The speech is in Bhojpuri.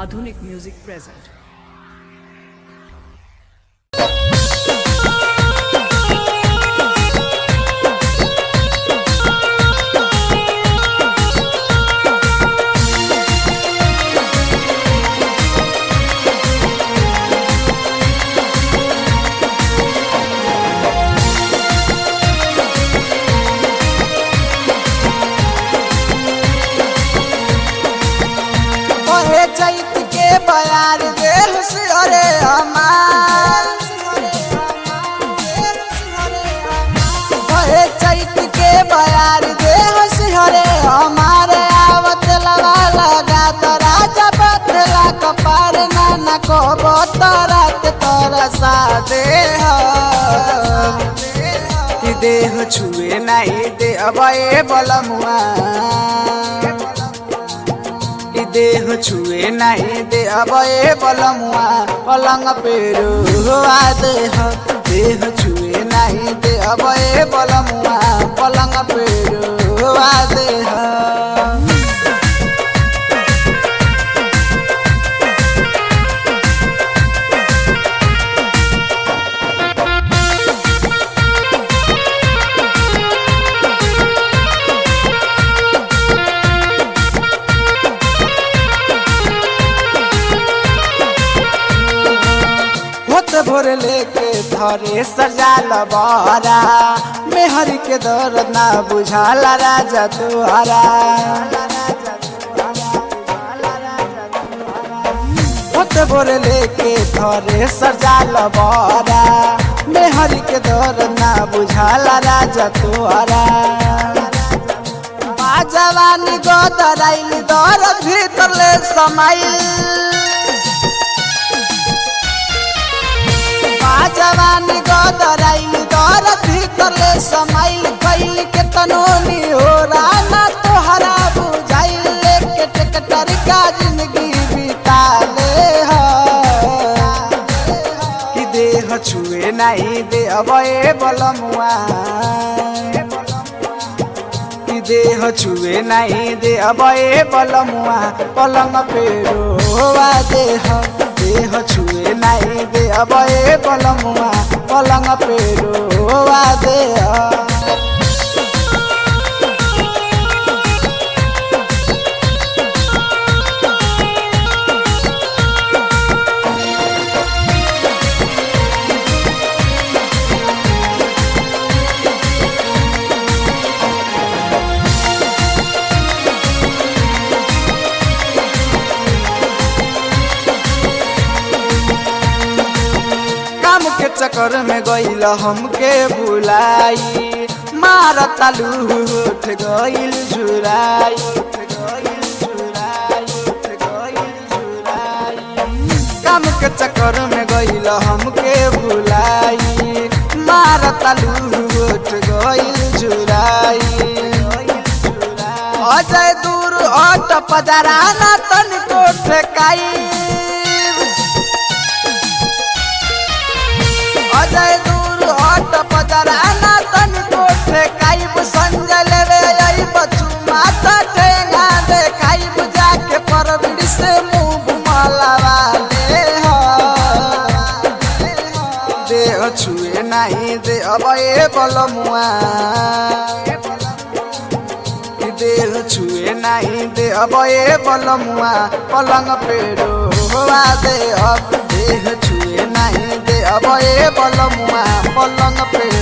Madhunik Music present. ओहे चैत के बयार देह सिहरे हमार ओहे चैत के बयार देह सिहरे हमार आवत लवा लगा तोरा जब तेला कपार नाना को बोतरत तोरा सा देह कि देह छुए नहीं दे अबे बलमुआ ई देह छुए नहीं दे अबे बलमुआ पलंग पे रुआ देह देह छुए नहीं दे अबे बलमुआ पलंग पे रुआ देह होत भोर लेके धरे सजाल बारा मेहर के दर्द ना बुझाला राजा तुहरा होत भोर लेके धरे सजाल बारा मेहर के दर्द ना बुझाला राजा तुहरा जवानी गोदराइल दर्द भीतर ले समाइल जवानी गदराइल दर भीतरले समाइल कैल के तनोनी हो राना तोहरा बुझाइल लेके टेकटर का जिंदगी बिता ले कि देह छुए नहीं दे अबे बलमुआ कि देह छुए नहीं दे अबे बलमुआ पलंग पे रोवा देह देह छुए नहीं दे अबे बलमुआ पलंग पे रोवा देह काम के चक्कर में गईल हमके बुलाई मार तालू उठ गईल झुराई काम के चक्कर में गईल हमके बुलाई मार तालू उठ गईल झुराई अजय दूर अट पदराना तनिको ठेकाई अजय दूर हट पजराना तनी कोठे काइब संजय लेवे आई बचू माता ठेंगा दे काइब जाके परबिड़ से मुंह घुमलावा ले हो देह छुए नहीं दे अबे बलमुआ कि देह छुए नहीं दे अबे बलमुआ पलंग पे रोवा दे अब देह छुए नहीं दे अबे बलमुआ पलंग पे